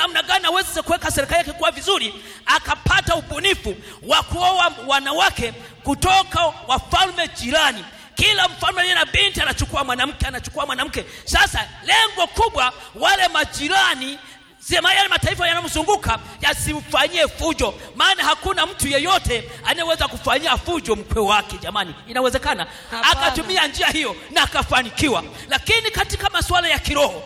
namna gani aweze kuweka serikali yake kuwa vizuri akapata ubunifu wa kuoa wanawake kutoka wafalme jirani kila mfalme aliye na binti anachukua mwanamke anachukua mwanamke sasa lengo kubwa wale majirani sema yale mataifa yanayomzunguka yasimfanyie fujo maana hakuna mtu yeyote anayeweza kufanyia fujo mkwe wake jamani inawezekana Hapana. akatumia njia hiyo na akafanikiwa lakini katika masuala ya kiroho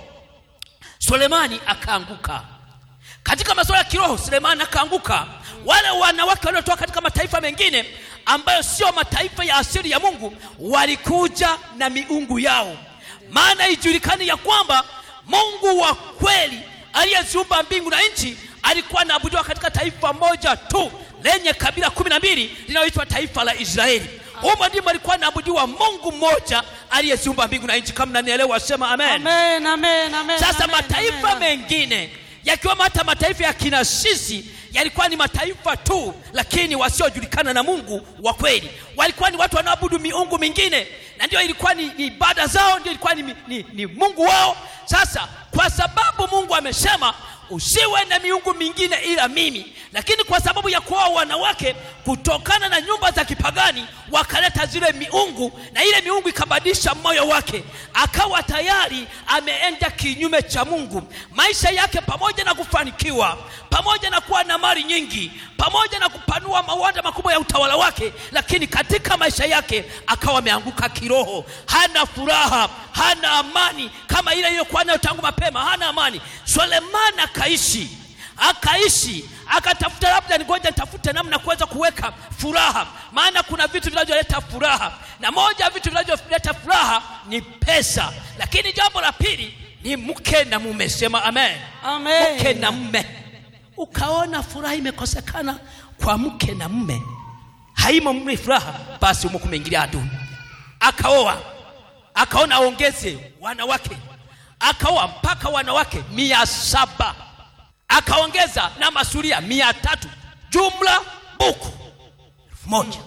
sulemani akaanguka katika masuala ya kiroho sulemani akaanguka wale wanawake waliotoka katika mataifa mengine ambayo sio mataifa ya asili ya mungu walikuja na miungu yao maana ijulikani ya kwamba mungu wa kweli aliyeziumba mbingu na nchi alikuwa anaabudiwa katika taifa moja tu lenye kabila kumi na mbili linaloitwa taifa la israeli humo ndimo alikuwa anaabudiwa mungu mmoja aliyeziumba mbingu na nchi kama nanielewa sema amen Amen, amen, amen, sasa amen, mataifa amen. mengine yakiwemo hata mataifa ya kina sisi yalikuwa ni mataifa tu lakini wasiojulikana na mungu wa kweli walikuwa ni watu wanaoabudu miungu mingine na ndio ilikuwa ni, ni ibada zao ndio ilikuwa ni, ni, ni mungu wao sasa kwa sababu mungu amesema usiwe na miungu mingine ila mimi lakini kwa sababu ya kuoa wanawake kutokana na nyumba za kipagani wakaleta zile miungu na ile miungu ikabadilisha moyo wake akawa tayari ameenda kinyume cha mungu maisha yake pamoja na kufanikiwa pamoja na kuwa na mali nyingi pamoja na kupanua mawanda makubwa ya utawala wake lakini katika maisha yake akawa ameanguka kiroho hana furaha hana amani kama ile iliyokuwa nayo tangu mapema hana amani sulemani akaishi akaishi akatafuta labda ningoja nitafute namna kuweza kuweka furaha maana kuna vitu vinavyoleta furaha na moja ya vitu vinavyoleta furaha ni pesa lakini jambo la pili ni mke na mume sema amen Amen. mke na mume ukaona furaha imekosekana kwa mke na mume haimo mle furaha basi umo kumeingilia adui akaoa akaona aongeze wanawake akaoa mpaka wanawake mia saba akaongeza na masuria mia tatu jumla buku elfu moja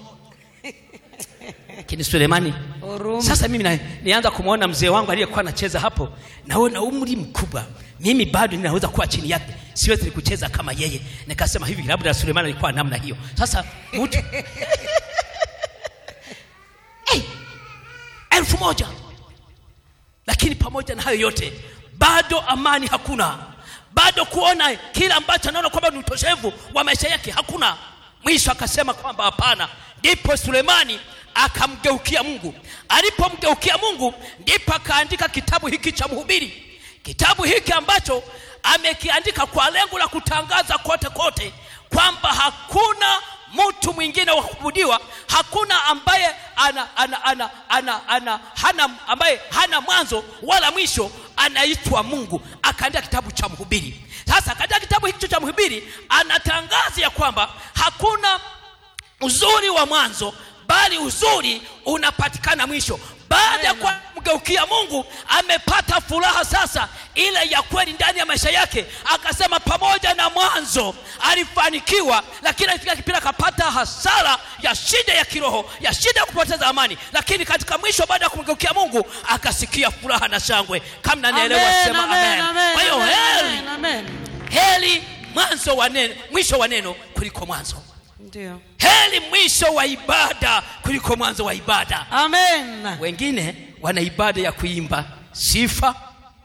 lakini sulemani Huruma. sasa mimi na, nianza kumwona mzee wangu aliyekuwa anacheza hapo naona umri mkubwa mimi bado ninaweza kuwa chini yake siwezi kucheza kama yeye nikasema hivi labda sulemani alikuwa namna hiyo sasa mtu hey, elfu moja lakini pamoja na hayo yote bado amani hakuna bado kuona kile ambacho anaona kwamba ni utoshevu wa maisha yake hakuna mwisho akasema kwamba hapana ndipo sulemani akamgeukia mungu alipomgeukia mungu ndipo akaandika kitabu hiki cha mhubiri kitabu hiki ambacho amekiandika kwa lengo la kutangaza kote kote kwamba hakuna mtu mwingine wa kuabudiwa hakuna ambaye ana, ana, ana, ana, ana, hana, ambaye hana mwanzo wala mwisho anaitwa mungu akaandika kitabu cha mhubiri sasa katika kitabu hicho cha mhubiri anatangaza ya kwamba hakuna uzuri wa mwanzo bali uzuri unapatikana mwisho baada ya kuwa mgeukia mungu amepata furaha sasa ile ya kweli ndani ya maisha yake akasema pamoja na mwanzo alifanikiwa lakini alifika kipindi akapata hasara ya shida ya kiroho ya shida ya kupoteza amani lakini katika mwisho baada ya kumgeukia mungu akasikia furaha na shangwe kama nanielewa Amen, sema amen, amen amen, kwa hiyo amen, heri amen, amen. heri mwanzo wa neno mwisho wa neno kuliko mwanzo Ndio. heri mwisho wa ibada kuliko mwanzo wa ibada Amen. wengine wana ibada ya kuimba sifa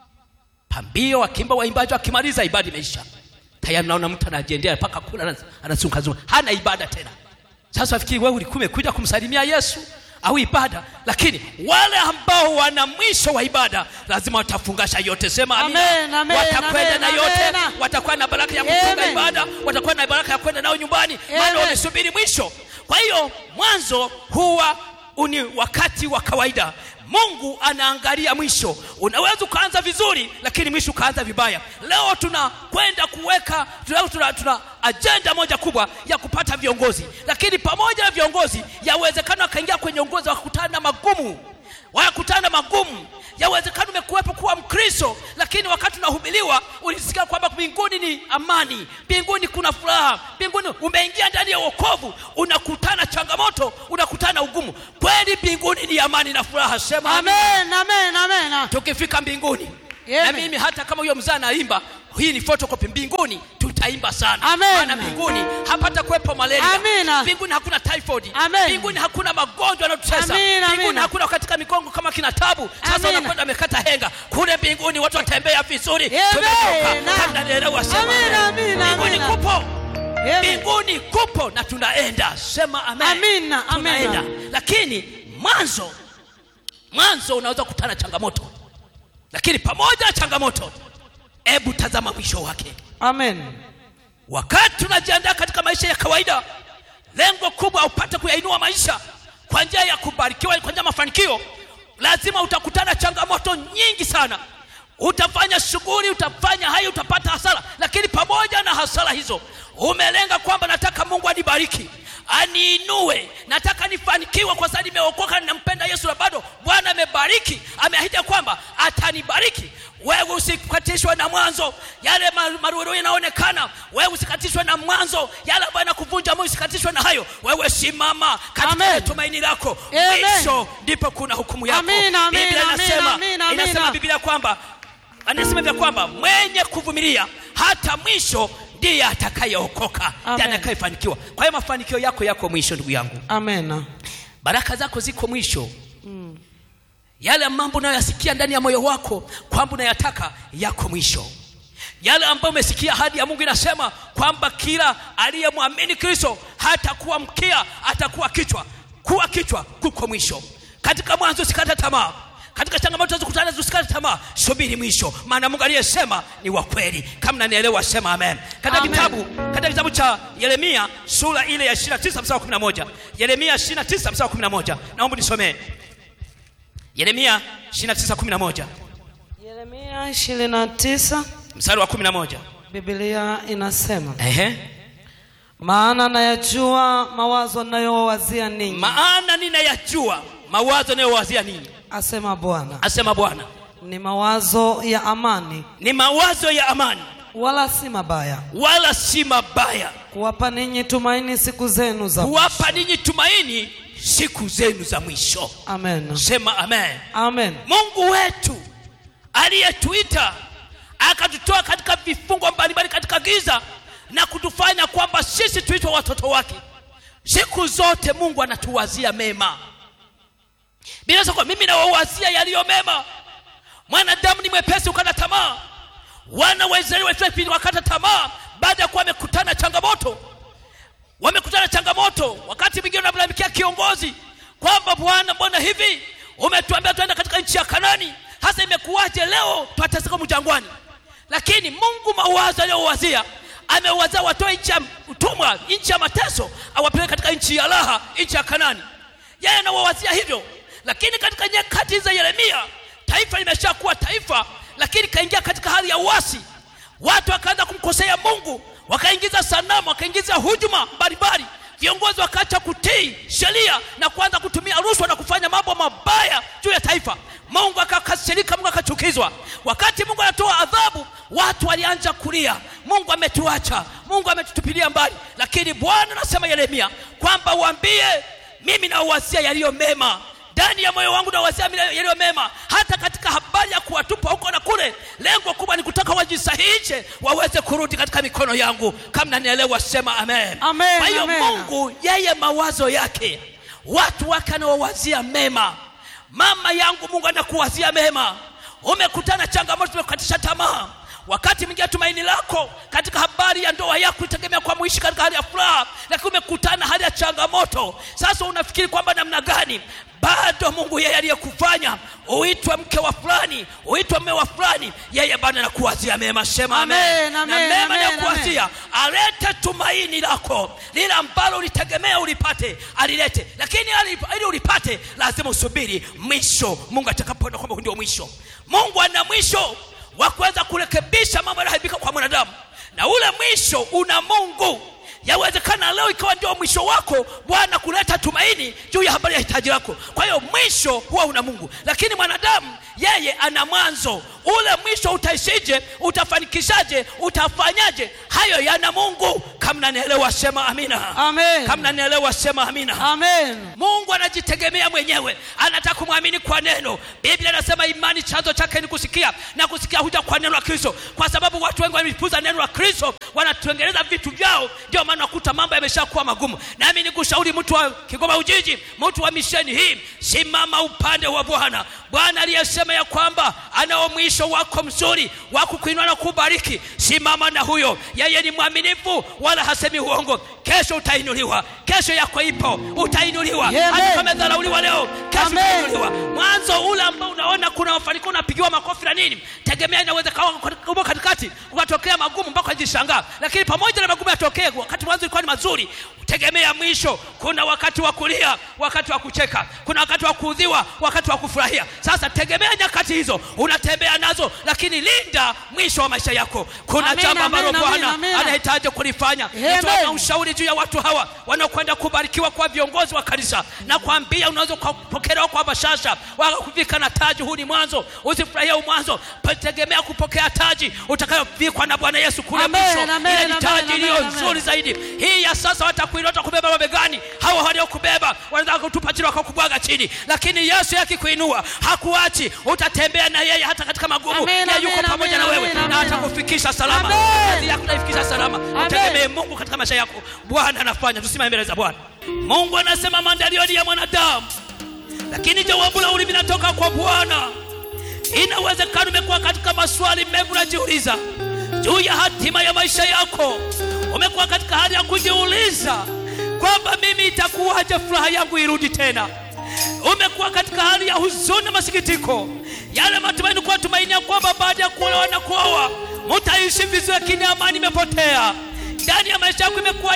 pambio wakimba waimbaji wakimaliza ibada imeisha tayari naona mtu anajiendea mpaka kula anazungazunga hana ibada tena sasa wafikiri wewe ulikuwa umekuja kumsalimia yesu au ibada lakini wale ambao wana mwisho wa ibada lazima watafungasha yote sema amina. Amen, amen, watakwenda amen, na yote amen. watakuwa na baraka ya kufunga Amen. ibada watakuwa na baraka ya kwenda nao nyumbani maana Amen. wamesubiri mwisho kwa hiyo mwanzo huwa ni wakati wa kawaida mungu anaangalia mwisho unaweza ukaanza vizuri lakini mwisho ukaanza vibaya leo tunakwenda kuweka tuna, tuna, tuna ajenda moja kubwa ya kupata viongozi lakini pamoja na viongozi yawezekana wakaingia kwenye uongozi wakakutana na magumu wakakutana na magumu yawezekana umekuwepo kuwa mkristo lakini wakati unahubiriwa ulisikia kwamba mbinguni ni amani mbinguni kuna furaha mbinguni umeingia ndani ya uokovu unakutana changamoto unakutana ugumu kweli mbinguni ni amani na furaha sema amina Amen, amen, amen. tukifika mbinguni Amen. na mimi hata kama huyo mzaa anaimba hii ni photocopy mbinguni tutaimba sana Amen. maana mbinguni hapata kuwepo malaria Amina. mbinguni hakuna typhoid Amen. mbinguni hakuna magonjwa yanayotutesa Amina, mbinguni amina. hakuna katika migongo kama kina tabu sasa Amina. unakwenda amekata henga kule mbinguni watu watembea vizuri Amen. tumeokoka kabla nielewa sema Amina, amen. amina, mbinguni amina. kupo Amen. mbinguni kupo na tunaenda sema amen. Amina, tunaenda amina. lakini mwanzo mwanzo unaweza kukutana na changamoto lakini pamoja na changamoto hebu tazama mwisho wake Amen. wakati tunajiandaa katika maisha ya kawaida lengo kubwa upate kuyainua maisha kwa njia ya kubarikiwa kwa njia ya mafanikio lazima utakutana changamoto nyingi sana utafanya shughuli utafanya hayo utapata hasara lakini pamoja na hasara hizo umelenga kwamba nataka mungu anibariki aniinue nataka nifanikiwe kwa sababu nimeokoka ninampenda yesu na bado bwana amebariki ameahidi ya kwamba atanibariki wewe usikatishwe na mwanzo yale ma- maruerue yanaonekana wewe usikatishwe na mwanzo yale ambayo yanakuvunja moyo usikatishwe na hayo wewe simama katika Amen. tumaini lako Amen. mwisho ndipo kuna hukumu yako Amina, amina, biblia amina, inasema amina, inasema amina. biblia kwamba anasema vya kwamba mwenye kuvumilia hata mwisho ndiye atakayeokoka ndiye Amen. atakayefanikiwa kwa hiyo mafanikio yako yako mwisho ndugu yangu Amen. baraka zako ziko mwisho yale mambo unayoyasikia ndani ya moyo wako kwamba unayataka yako mwisho yale ambayo umesikia hadi ya mungu inasema kwamba kila aliyemwamini kristo hatakuwa mkia atakuwa kichwa kuwa kichwa kuko mwisho katika mwanzo usikate tamaa katika changamoto zikutana usikate tamaa subiri mwisho maana mungu aliyesema ni wa kweli kama nanielewa sema amen katika Amen. kitabu katika kitabu cha yeremia sura ile ya 29 mstari wa 11 yeremia 29 mstari wa 11 naomba nisomee yeremia 29:11 Yeremia 29 mstari wa 11 Biblia inasema, ehe maana nayajua mawazo ninayowazia ninyi, maana ninayajua mawazo yanayowazia ninyi asema Bwana, asema bwana ni mawazo ya amani, ni mawazo ya amani wala si mabaya, wala si mabaya kuwapa ninyi tumaini siku zenu za kuwapa ninyi tumaini siku zenu za mwisho Amen. sema amen Amen. mungu wetu aliyetuita akatutoa katika vifungo mbalimbali katika giza na kutufanya kwamba sisi tuitwe watoto wake siku zote mungu anatuwazia mema bila kwa mimi nawawazia yaliyo mema mwanadamu ni mwepesi ukata tamaa wana wa israeli walifika wakata tamaa baada ya kuwa wamekutana na changamoto wamekutana na changamoto wakati mwingine unamlalamikia kiongozi kwamba bwana mbona hivi umetuambia tuenda katika nchi ya kanani hasa imekuwaje leo twateseka mjangwani lakini mungu mawazo aliyowazia amewazia watoe nchi ya utumwa nchi ya mateso awapeleke katika nchi ya raha nchi ya kanani yeye anawawazia hivyo lakini katika nyakati za yeremia taifa limeshakuwa taifa lakini kaingia katika hali ya uasi watu wakaanza kumkosea mungu wakaingiza sanamu wakaingiza hujuma mbalimbali viongozi wakaacha kutii sheria na kuanza kutumia rushwa na kufanya mambo mabaya juu ya taifa mungu akakasirika mungu akachukizwa wakati mungu anatoa adhabu watu walianza kulia mungu ametuacha mungu ametutupilia mbali lakini bwana anasema yeremia kwamba uambie mimi nauwasia yaliyo mema ndani ya moyo wangu nawazia yaliyo mema hata katika habari ya kuwatupa huko na kule lengo kubwa ni kutaka wajisahihishe waweze kurudi katika mikono yangu kama nanielewa sema amen Amen, kwa hiyo amen. mungu yeye mawazo yake watu wake anawawazia mema mama yangu mungu anakuwazia mema umekutana changamoto zimekukatisha tamaa wakati mwingine tumaini lako katika habari ya ndoa yako itegemea kwa muishi katika hali ya furaha lakini umekutana hali ya changamoto sasa unafikiri kwamba namna gani bado mungu yeye aliyekufanya uitwe mke wa fulani uitwe mme wa fulani yeye bado anakuwazia mema sema amen, Amen, na amen, mema amen, anakuwazia alete tumaini lako lile ambalo ulitegemea ulipate alilete lakini ali- ili ulipate lazima usubiri mwisho mungu atakapoona kwamba huu ndio mwisho mungu ana mwisho wa kuweza kurekebisha mambo yanayoharibika kwa mwanadamu na ule mwisho una mungu yawezekana leo ikawa ndio mwisho wako bwana kuleta tumaini juu ya habari ya hitaji lako kwa hiyo mwisho huwa una mungu lakini mwanadamu yeye ana mwanzo ule mwisho utaishije utafanikishaje utafanyaje hayo yana mungu kama nanielewa sema amina Amen. kama nanielewa sema amina Amen. mungu anajitegemea mwenyewe anataka kumwamini kwa neno biblia inasema imani chanzo chake ni kusikia na kusikia huja kwa neno la kristo kwa sababu watu wengi wamepuza neno la kristo wanatuengeleza vitu vyao ndio maana nakuta mambo yameshakuwa magumu nami nikushauri mtu wa kigoma ujiji mtu wa misheni hii simama upande wa bwana bwana aliyesema ya kwamba anao mwisho wako mzuri wa kukuinua na kubariki simama na huyo yeye ni mwaminifu wala hasemi uongo kesho utainuliwa kesho yako ipo utainuliwa Amen. hata kama dharauliwa leo kesho Amen. utainuliwa mwanzo ule ambao unaona kuna mafanikio unapigiwa makofi na nini tegemea inaweza kawa umo katikati ukatokea magumu mpaka ajishangaa lakini pamoja na magumu yatokee wakati mwanzo ilikuwa ni mazuri tegemea mwisho kuna wakati wa kulia wakati wa kucheka kuna wakati wa kuudhiwa wakati wa kufurahia sasa tegemea nyakati hizo unatembea nazo lakini linda mwisho wa maisha yako kuna Amen, jambo ambalo amen, amen, bwana amen. anahitaji kulifanya Amen. nitoa ushauri juu ya watu hawa wanaokwenda kubarikiwa kwa viongozi wa kanisa na kuambia unaweza kupokelewa kwa bashasha wakakuvika na taji huu ni mwanzo usifurahia huu mwanzo tegemea kupokea taji utakayovikwa na bwana yesu kule Amen, mwisho amen, ile ni amen, taji amen, iliyo amen. nzuri zaidi hii ya sasa watakuinota kubeba mabegani hawa waliokubeba wanataka kutupa chini wakakubwaga chini lakini yesu yakikuinua hakuachi utatembea na yeye hata katika magumu Amen, yeye yuko amen, pamoja na amen, wewe amen, na amen. atakufikisha salama Amen. kazi yako naifikisha salama Amen. utegemee mungu katika maisha yako bwana anafanya tusimame mbele za bwana mungu anasema maandalio ni ya mwanadamu lakini jawabu la ulimi linatoka kwa bwana inawezekana umekuwa katika maswali mengi unajiuliza juu ya hatima ya maisha yako umekuwa katika hali ya kujiuliza kwamba mimi itakuwaje furaha yangu irudi tena umekuwa katika hali ya huzuni na masikitiko yale matumaini kuwa tumainia kwamba baada ya kuolewa na kuoa mutaishi vizuri lakini amani imepotea ndani ya maisha yako imekuwa